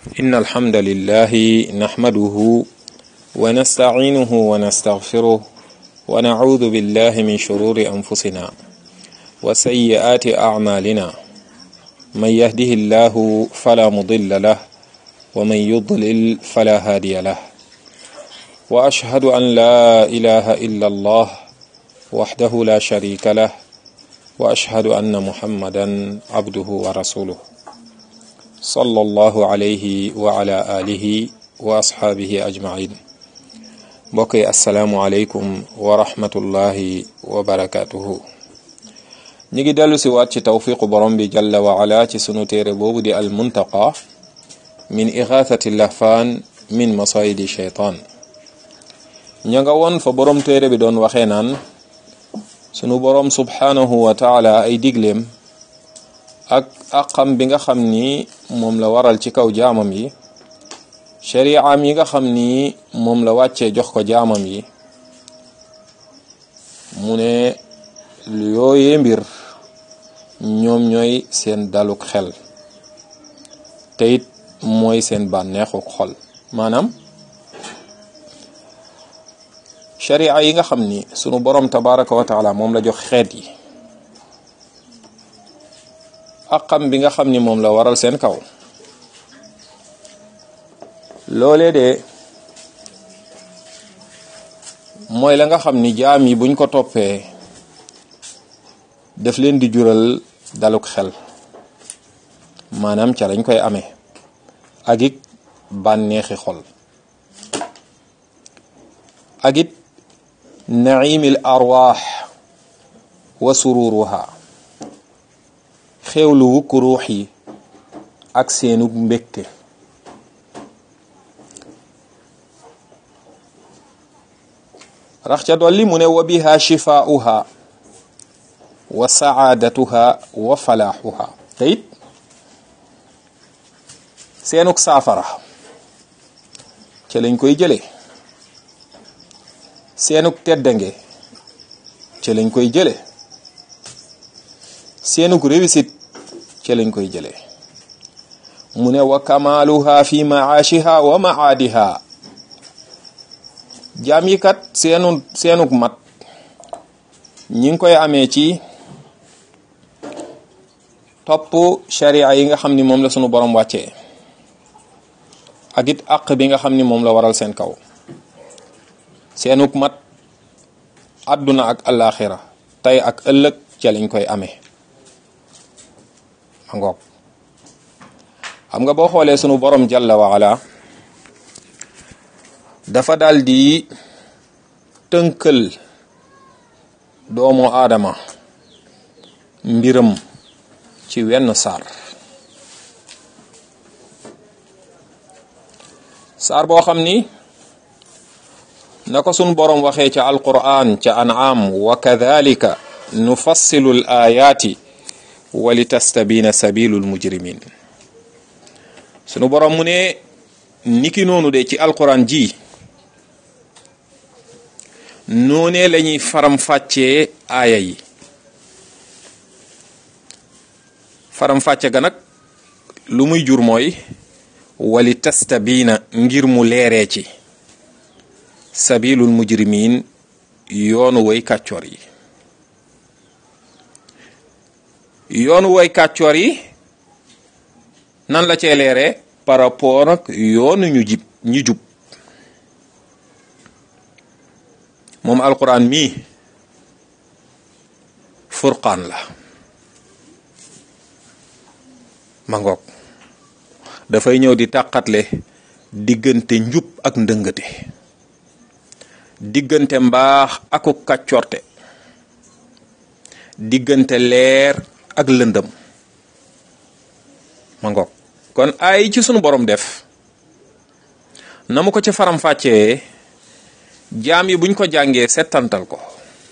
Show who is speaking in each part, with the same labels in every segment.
Speaker 1: إن الحمد لله نحمده ونستعينه ونستغفره ونعوذ بالله من شرور أنفسنا وسيئات أعمالنا من يهده الله فلا مضل له ومن يضلل فلا هادي له وأشهد أن لا إله إلا الله وحده لا شريك له وأشهد أن محمدا عبده ورسوله صلى الله عليه وعلى آله وأصحابه أجمعين mbokk yi asalaamualeykum wa rahmatullahi wa barakaatuhu ñu ngi dellu si waat ci tawfiqu borom bi jalla wa ala ci sunu téere boobu di al muntaqa min ixaathati lahfaan min masayidi sheytaan ña nga woon fa borom téere bi doon waxee naan sunu borom subhaanahu wa taala ay digleem ak àqam bi nga xam ni moom la waral ci kaw jaamam yi shari'am yi nga xam ni moom la wàccee jox ko jaamam yi mu ne lu yooyee mbir ñoom ñooy seen daluk xel te it mooy seen bànneexuk xol maanaam shari'a yi nga xam ni sunu borom tabaraka wa taala moom la jox xeet yi àqam bi nga xam ni moom la waral seen kaw loolee de mooy la nga xam ni jaam yi buñ ko toppee daf leen di jural daluk xel maanaam ca lañ koy amee ak it bànneexi xol ak it naimil arwaax wa sururuha xewlu wukk ruux yi ak seenu mbégte rax ca dolli mu ne wa biha shifaauha wa saadatuha wa falaaxuha te it seenuk saafara ca lañ koy jëlee seenuk teddange ca lañ koy jëlee seenuk réussite ca lañ koy jëlee mu ne wa kamaaluha fi maashiha wa maadiha jaam yi kat seenu seenuk mat ñi ngi koy amee ci topp sharia yi nga xam ni moom la sunu borom wàccee ak it àq bi nga xam ni moom la waral seen kaw seenuk mat àdduna ak alaxira tey ak ëllëg ca lañ koy amee ma ngoog xam nga boo xoolee sunu borom jalla wa ala dafa daal di tënkal doomu aadama mbiram ci wenn saar saar boo xam ni na ko sun boroom waxee ca alquran ca an'am wa kadhalika nufassilu l ayaati wa li tastabina sabilu l mujrimin sunu boroom mu ne niki noonu de ci alquran ji noonee la ñuy faram-fàccee aaya yi faram-fàcce ga nag lu muy jur mooy wali tastabiina ngir mu leeree ci sabilul mujrimin yoonu way kàccoor yi yoonu way kàccoor yi nan la cee leeree par rapport ak yoonu ñu jib ñi jub moom alquran mii furqaan la ma ngoog dafay ñëw di tàqatle diggante njub ak ndëngate diggante mbaax aku kàccorte diggante leer ak lëndëm ma ngoog kon ay ci sunu borom def na mu ko ci faram-fàccee jaam yi buñ ko jàngee settantal ko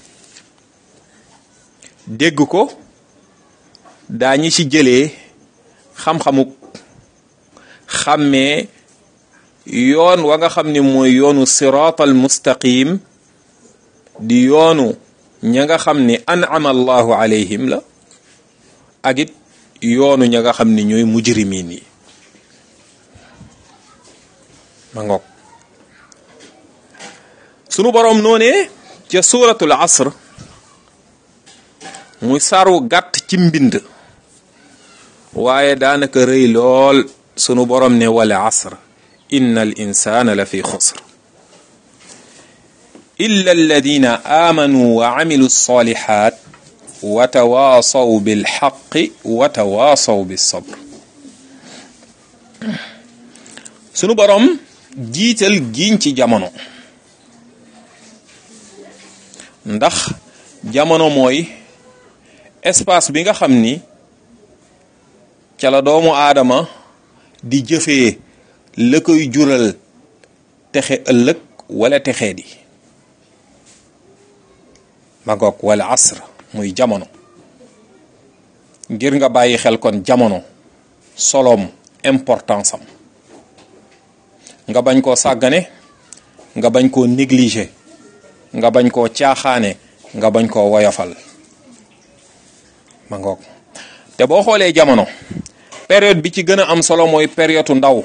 Speaker 1: dégg ko daañu ci jëlee xam-xamuk xàmmee yoon wa nga xam ni mooy yoonu siraatal mustaqim di yoonu ña nga xam ni an'ama allahu alayhim la ak it yoonu ña nga xam ni ñooy mujrimin yi ma ngoog sunu boroom noonee ca suuratul asr muy saru gàtt ci mbind waaye daanaka rëy lool sunu boroom ne wala asr inna al insana la fi xusr illa alladina amanu wa amilu salihat wa tawaasaw bilxaqi wa tawaasaw bisabr sunu boroom jiital giiñ ci jamono ndax jamono mooy espace bi nga xam ni ca la doomu aadama di jëfee la koy jural texe ëllëg wala texee di ma ngoog wala asr muy jamono ngir nga bàyyi xel kon jamono solom importance am nga bañ koo sàggane nga bañ koo négliger nga bañ koo caaxaane nga bañ koo woyofal ma ngoog te boo xoolee jamono période bi ci gën a am solo mooy période ndaw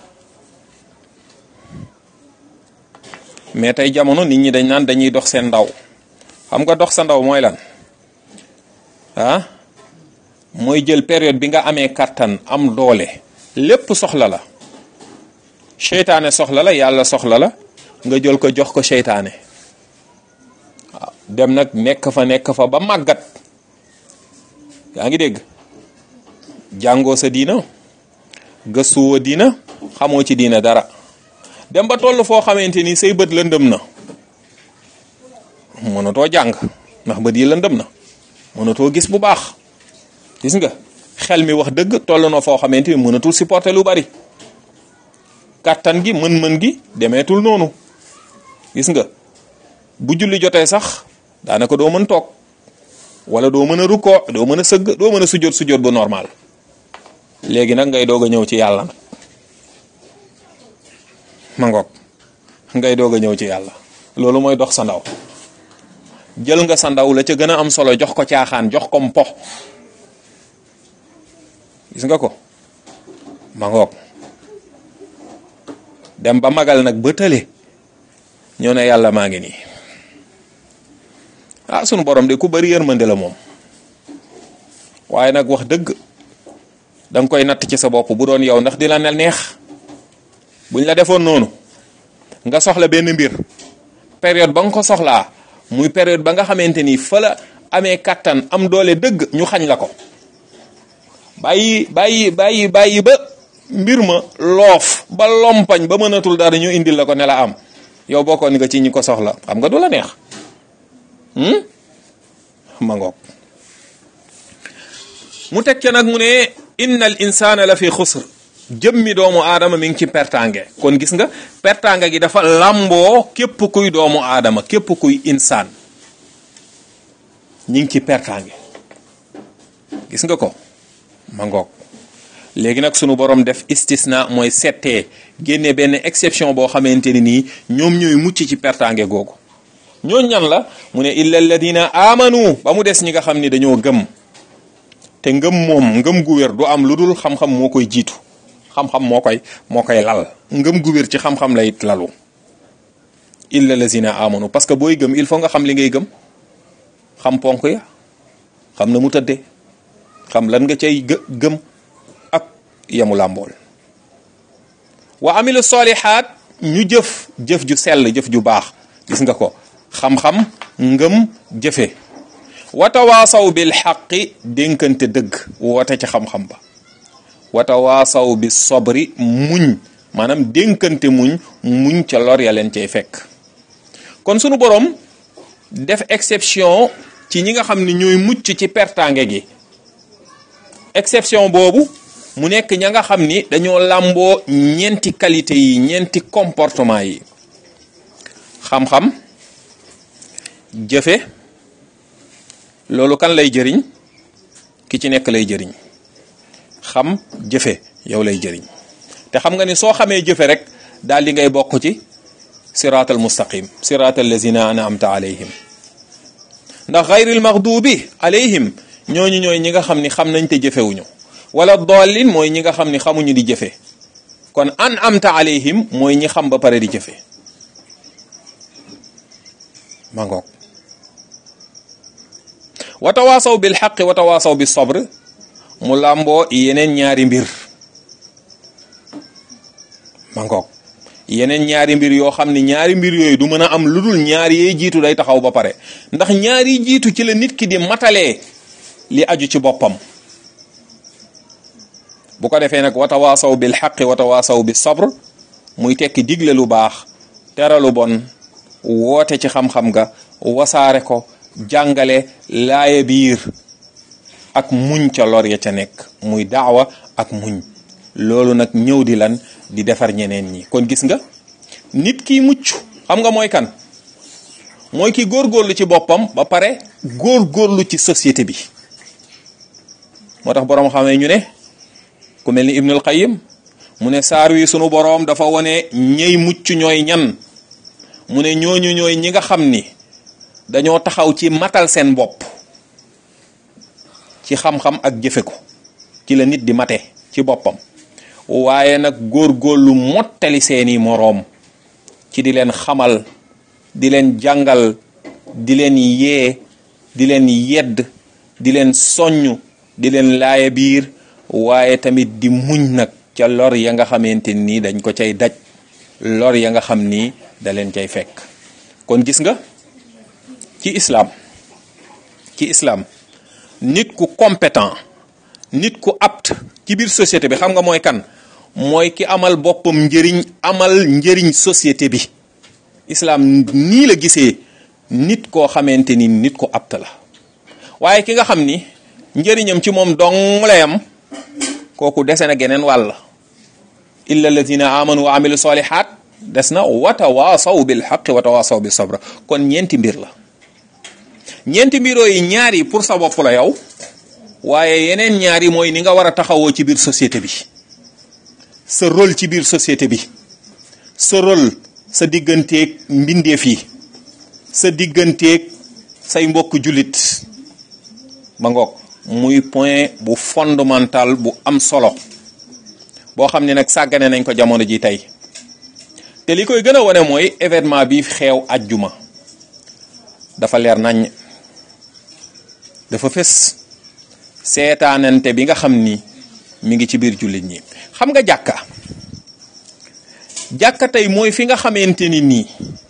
Speaker 1: mais tey jamono nit ñi dañ naan dañuy dox seen ndaw xam nga dox sa ndaw mooy lan ah mooy jël période bi nga amee kàttan am doole lépp soxla la seytaane soxla la yàlla soxla la nga jël ko jox ko seytaane waaw dem nag nekk fa nekk fa ba màggat yaa ngi dégg jàngoo sa diina gëstuwoo diina xamoo ci diina dara dem ba toll foo xamante ni say bët lëndëm na mënatoo jàng ndax bët yi lëndëm na mënatoo gis bu baax gis nga xel mi wax dëgg toll na foo xamante ni mënatul supporter lu bari kàttan gi mën-mën gi demeetul noonu gis nga bu julli jotee sax daanaka doo mën toog wala doo mën a rukkoo doo mën a sëgg doo mën a sujjóot sujjóot bu normal léegi nag ngay doog a ñëw ci yàlla nag ma ngoog ngay doog a ñëw ci yàlla loolu mooy dox sa ndaw jël nga sa ndaw la ca gën a am solo jox ko caaxaan jox ko mpo gis nga ko ma ngoog dem ba magal nag ba tële ñoo ne yàlla maa ngi nii ah sunu borom de ku bari yërmande la moom waaye nag wax dëgg da nga koy natt ci sa bopp bu doon yow ndax di la ne neex buñ la defoon noonu nga soxla benn mbir période ba nga ko soxlaa muy période ba nga xamante ni fa la amee kattan am doole dëgg ñu xañ la ko bàyyi bàyyi bàyyi bàyyi ba mbir ma loof ba lompañ ba mënatul dara ñu indil la ko ne la am yow bokkoon nga ci ñi ko soxla xam nga du la neex ma ngoog mu teg ca nag mu ne inna al insana la fi xusr jëmmi doomu aadama mi ngi ci pertange kon gis nga pertange gi dafa làmboo képp kuy doomu aadama képp kuy insaan ñi ngi ci pertange gis nga ko ma ngoog léegi nag sunu borom def istisna mooy settee génne benn exception boo xamante ni nii ñoom ñooy mucc ci pertange googu ñooñ ñan la mu ne illa alladina amanu ba mu des ñi nga xam ni dañoo gëm te ngëm moom ngëm gu wér du am lu dul xam-xam moo koy jiitu xam-xam moo koy moo koy lal ngëm gu wér ci xam-xam lay lalu illa alladina amanu parce que booy gëm il faut nga xam li ngay gëm xam ponk ya xam na mu tëddee xam lan nga cay gë gëm ak yemu làmbool wa amilu solihaat ñu jëf jëf ju sell jëf ju baax gis nga ko xam-xam ngëm jëfe watawaasaw bil xaqi dénkante dëgg woote ci xam-xam ba watawaasaw bi sobri muñ maanaam dénkante muñ muñ ca lor ya leen cay fekk kon sunu borom def exception ci ñi nga xam ne ñooy mucc ci pertange gi exception boobu mu nekk ña nga xam ni dañoo làmboo ñeenti qualité yi ñeenti comportement yi xam-xam jëfe loolu kan lay jëriñ ki ci nekk lay jëriñ xam jëfe yow lay jëriñ te xam nga ni soo xamee jëfe rek daal di ngay bokk ci siraatal mustaqim siraatal lazina an'amta alayhim ndax gayril maghdubi alayhim ñooñu ñooy ñi nga xam ni xam nañ te jëfewuñu wala dallin mooy ñi nga xam ni xamuñu di jëfe kon an amta alayhim mooy ñi xam ba pare di jëfe ma ngoog wa tawaasaw bil xaqi wa tawaasaw bis sabr mu làmboo yeneen ñaari mbir ma ngoog yeneen ñaari mbir yoo xam ne ñaari mbir yooyu du mën a am lu dul ñaar yee jiitu day taxaw ba pare ndax ñaari jiitu ci la nit ki di matalee li aju ci boppam bu ko defee nag watawaasaw bil xaqi watawaasaw bis sabr muy tekki digle lu baax tere lu bon woote ci xam-xam ga wasaare ko jàngale laaye biir ak muñ ca lor ya ca nekk muy daawa ak muñ loolu nag ñëw di lan di defar ñeneen ñi kon gis nga nit ki mucc xam nga mooy kan mooy ki góorgóorlu ci boppam ba pare góorgóorlu ci société bi moo tax boroom xamee ñu ne ku mel ni Ibnul Qayyim mu ne saar wi sunu boroom dafa wone ñey mucc ñooy ñan mu ne ñooñu ñooy ñi nga xam ni dañoo taxaw ci matal seen bopp ci xam-xam ak jëfe ko ci la nit di mate ci boppam waaye nag góorgóorlu mottali seeni moroom ci di leen xamal di leen jàngal di leen yee di leen yedd di leen soññ di leen laaya biir waaye tamit di muñ nag ca lor ya nga xamante nii dañ ko cay daj lor ya nga xam ni da leen cay fekk kon gis nga ci islam ci islam nit ku compétent nit ku apte ci biir société bi xam nga mooy kan mooy ki amal boppam njëriñ amal njëriñ société bi islam nii la gisee nit koo xamante ni nit ku apte la waaye ki nga xam ni njëriñam ci moom dong la yam kooku dese na geneen wàll illa alladina amanu wa amilu solihat des na watawaasaw bil xaqi watawaasaw bi sabra kon ñeenti mbir la ñeenti mbiroo yi ñaar yi pour sa bopp la yow waaye yeneen ñaar yi mooy ni nga war a taxawoo ci biir société bi sa rôle ci biir société bi sa rôle sa digganteeg mbindeef yi sa digganteeg say mbokk jullit ma ngoog muy point bu fondamental bu am solo boo xam ne nag sàggane nañ ko jamono ji tey te li koy gën a wane mooy événement bi xeew ajjuma dafa leer nañ dafa fës seetaanante bi nga xam ni mi ngi ci biir jullit ñi xam nga jàkka jàkka tey mooy fi nga xamante ni nii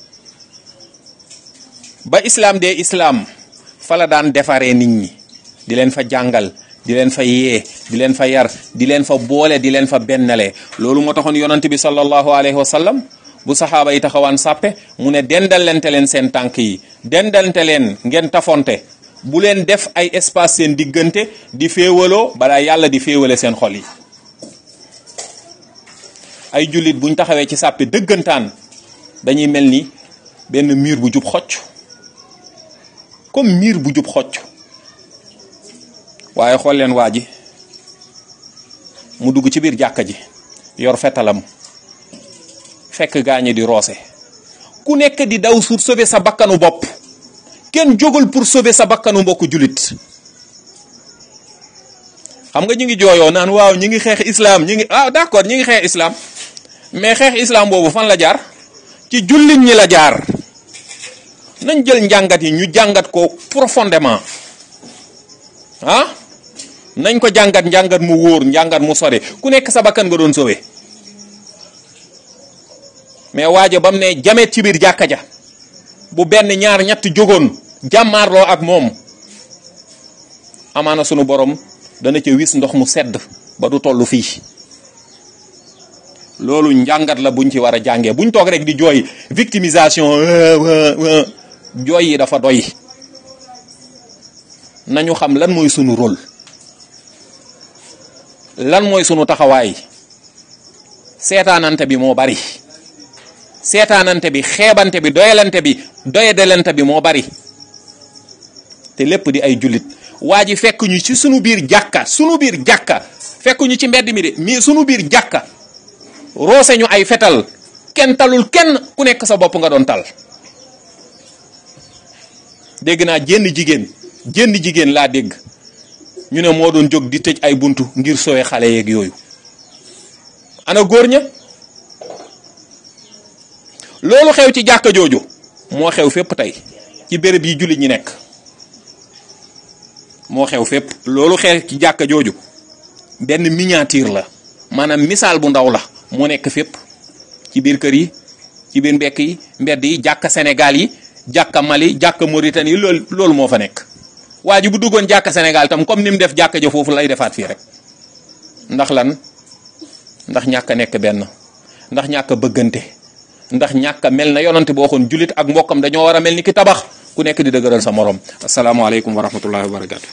Speaker 1: ba islaam dee islaam fa la daan defaree nit ñi di leen fa jàngal di leen fa yee di leen fa yar di leen fa boole di leen fa bennale loolu moo taxoon yonent bi sallallahu alayhi wa sallam bu saxaaba yi taxawaan sàppe mu ne dendalente leen seen tànk yi dendalente leen ngeen tafonte bu leen def ay espace seen diggante di féewaloo balaa yàlla di féewale seen xol yi ay jullit buñ taxawee ci sàppe dëggantaan dañuy mel ni benn mur bu jub xocc comme mur bu jub xocc waaye xool leen waa ji mu dugg ci biir jàkka ji yor fetalam fekk gaañe di roose ku nekk di daw sur sauver sa bakkanu bopp kenn jógul pour sauver sa bakkanu mbokku julit xam nga ñu ngi jooyoo naan waaw ñi ngi xeex islam ñi ngi ah d'accord ñi ngi xeex islam mais xeex islam boobu fan la jaar ci jullit ñi la jaar nañ jël njàngat yi ñu jàngat ko profondément ah nañ ko jàngat njàngat mu wóor njàngat mu sore ku nekk sa bakkan nga doon sauver mais waajo bam ne jamet ci biir jàkka ja bu benn ñaar ñett jógoon jàmmaarloo ak moom amaana sunu borom dana ca wis ndox mu sedd ba du toll fii loolu njàngat la buñ ci war a jàngee buñ toog rek di jooy victimisation jooy yi dafa doy nañu xam lan mooy sunu rôle lan mooy sunu taxawaay seetaanante bi moo bari seetaanante bi xeebante bi doyalante bi doyadelante bi moo bari te lépp di ay jullit waa ji fekk ñu ci sunu biir jàkka sunu biir jàkka fekk ñu ci mbedd mi de mais sunu biir jàkka roose ñu ay fetal kenn talul kenn ku nekk sa bopp nga doon tal dégg naa jenn jigéen jenn jigéen laa dégg ñu ne moo doon jóg di tëj ay buntu ngir sowe xale yeeg yooyu ana góor ña loolu xew ci jàkka jooju moo xew fépp tey ci béréb yi jullit ñi nekk moo xew fépp loolu xew ci jàkka jooju benn miniature la maanaam misaal bu ndaw la moo nekk fépp ci biir kër yi ci biir mbekk yi mbedd yi jàkka Sénégal yi jàkka Mali jàkka Mauritanie yi loolu loolu moo fa nekk waa ji bu duggoon jàkka Sénégal tam comme ni mu def jàkka ja foofu lay defaat fii rek ndax lan ndax ñàkk a nekk benn ndax ñàkk a bëggante ndax ñàkk a mel na yonante boo xoon jullit ak mbokkam dañoo war a mel ni ki tabax ku nekk di dëgëral sa morom asalaamaaleykum wa rahmatullahi wa barakatu